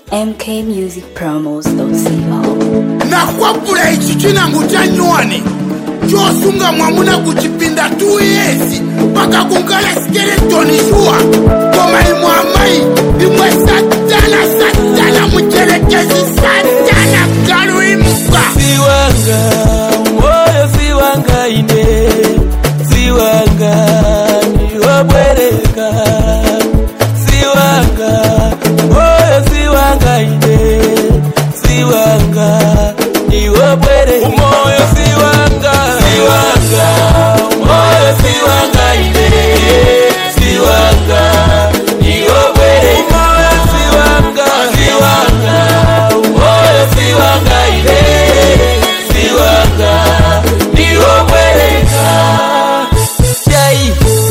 mkmusicpromos.co nakwapula ichi chinango cha nywani chosunga mwamuna kuchipinda 2 yezi paka kunkala skeletoni shuwa koma imwe amayi imwe satana satana mucherekezi satana kaluimuka siwanga moyo siwanga ine siwanga niwobwereka siwanga moyo siwanga ine siwanga niwobwereka umoyo siwanga siwanga moyo siwanga ine siwanga niwobwereka umoyo siwanga siwanga umoyo siwanga ine siwanga niwobwereka chai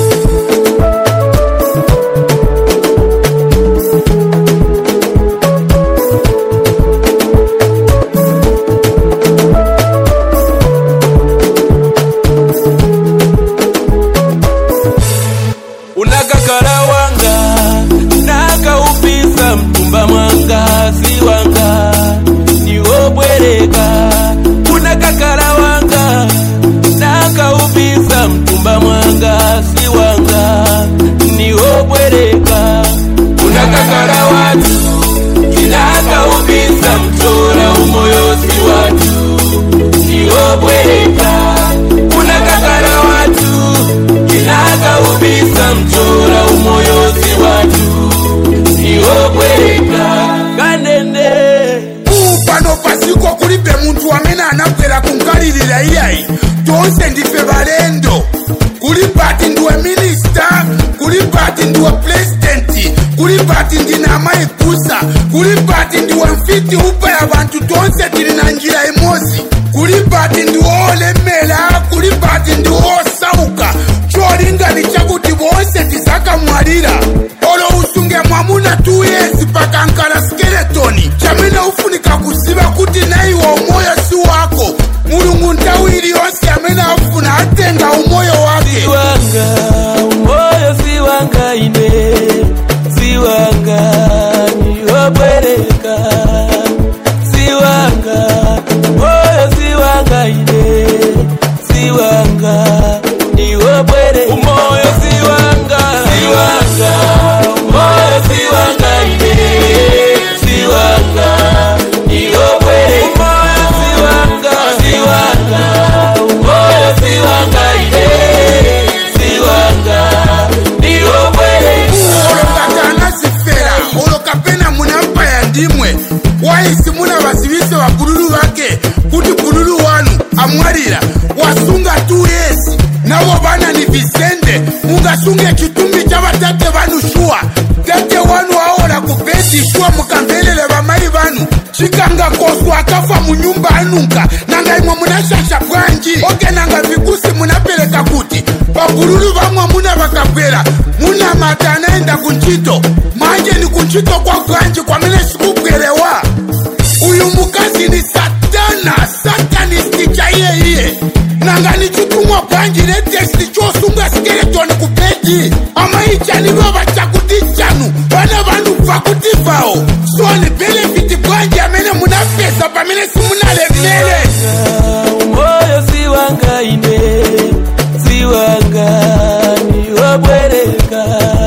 unakakala wanga nakaupisa mtumba mwanga si wanga niwobwereka unakakala wanga nakaupisa mtumba mwanga si wanga niwobwereka unakakala watu kinakaupisa mtora umoyo si watu niwobwereka unakakala watu kinakaubisa mchora umoyo si watu niwobwereka kanene pano pasiko kulibe muntu amene anabwera kunkalirira iyayi tonse ndife balendo kuli pati ndiwe minista kuli pati ndiwe pulezidenti kuli pati ndine amayi kusa kuli pati ndiwe mfiti upa ya bantu tonse tili na njira imozi kuli pati ndiwe olemera kuli pati ndiwe osauka cholinga ni chakuti bonse tizakamwalira olo usunge mwamuna 2 yezi pakankala skeletoni chamene ufunika kuziva kuti naiwe umoyo si wako mulungu nthawi iliyonse amene afuna atenga umoyo wake siwanga umoyo siwanga ine siwanga niwobwereka siwanga umoyo siwanga ine siwanga niwobwereka umoyo siwanga siwanga umoyo siwanga ine siwanga niwobwereka umoyo siwanga siwanga umoyo siwanga ine siwanga niwobwereka olokatana zifera olokapena munampaya ndimwe waisi muna vasivise vabululu vake kuti bululu wanu amwalira wasunga 2 yezi navo vana ni visende mungasunge chitumbi cha vatate vanu shuwa tate wanu aola kubhedhi shuwa mukamvelele vamai vanu chikanga koswa akafa munyumba anunka nanga imwe munashasha bwanji oke nanga vikusi munapereka kuti pabululu vamwe muna vakabwera muna mata anaenda kunchito manje ni kunchito kwa bwanji kwamene sikubwerewa uyu mukazi ni satana satanisti cha iyeiye nanga ni chitumwa bwanji netesti chosunga skeletoni kupedi amaichaniva chakuti chanu vana vanhu bva kuti bvawo so ni benefiti bwanji amene munapesa pamene simunalemere umoyo siwanga ine siwanga niwobwereka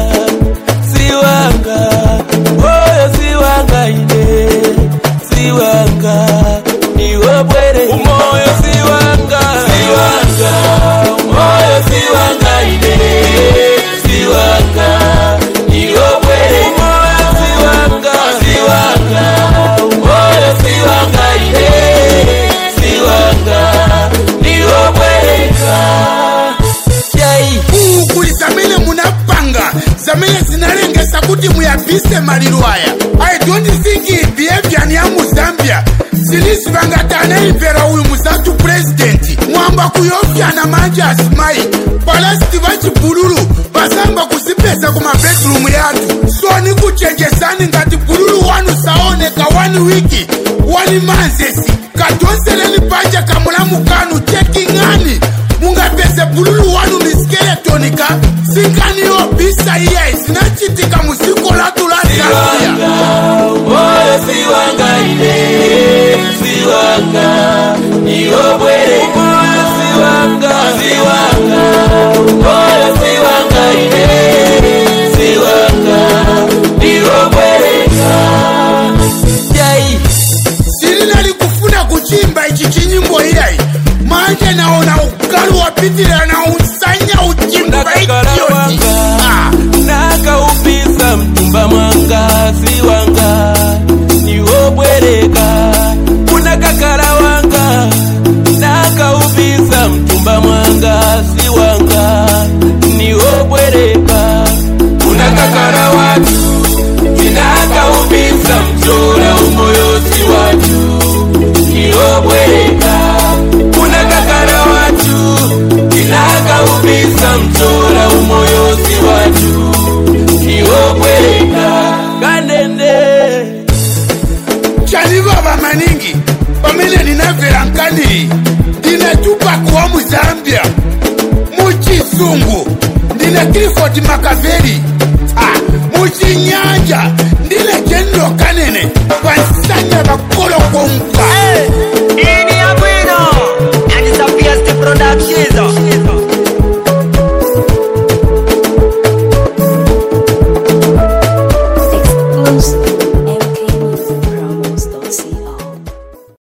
siwanga umoyo siwanga ine siwanga niwobwereka umoyo siwanga siwanga umoyo siwanga ine siwanga niwobwereka umoyo siwanga siwanga umoyo siwanga ine siwanga niwobwereka chai kuli zamene munapanga zamene zinalengesa kuti muyabise maliro aya i don't think behavior ni ya muzambia zilizi vangati anaimvera uyu muzatu purezidenti mwamba kuyopyana manje asimayi palasiti vachibululu vasamba kuzipesa ku mabedrumu yathu so ni kuchenjesani ngati bululu wanu saoneka wani wiki wani manzesi kadonseleni panja kamulamukanu cheking'ani mungapese bululu wanu ni skeletonika sinkaniyo bisa iye zinachitika musiko latu la zambia moyo wanga niwo bwereka umoyo si wanga si wanga umoyo si wanga ine si wanga niwo bwereka jai silinali kufuna kuchimba ichi chinyimbo iyayi manje naona ukalu wapitilira na usanya uchimba Ndakakala ichiyoti wanga nakaupisa mtumba mwanga si wanga niwo bwereka unakakala wanga nakaupisa mtumba mwanga si wanga niwo bwereka unakakala watu kinakaupisa mchora umoyo si watu niwo bwereka unakakala watu kinakaupisa mchora umoyo si watu niwo bwereka kanende chanivava maningi pamene ninamvera nkani ndine tupac wa muzambia muchisungu ndine cliford makaveli ah, muchinyanja ndine jenlo kanene pansanya vakolokonkwa hey!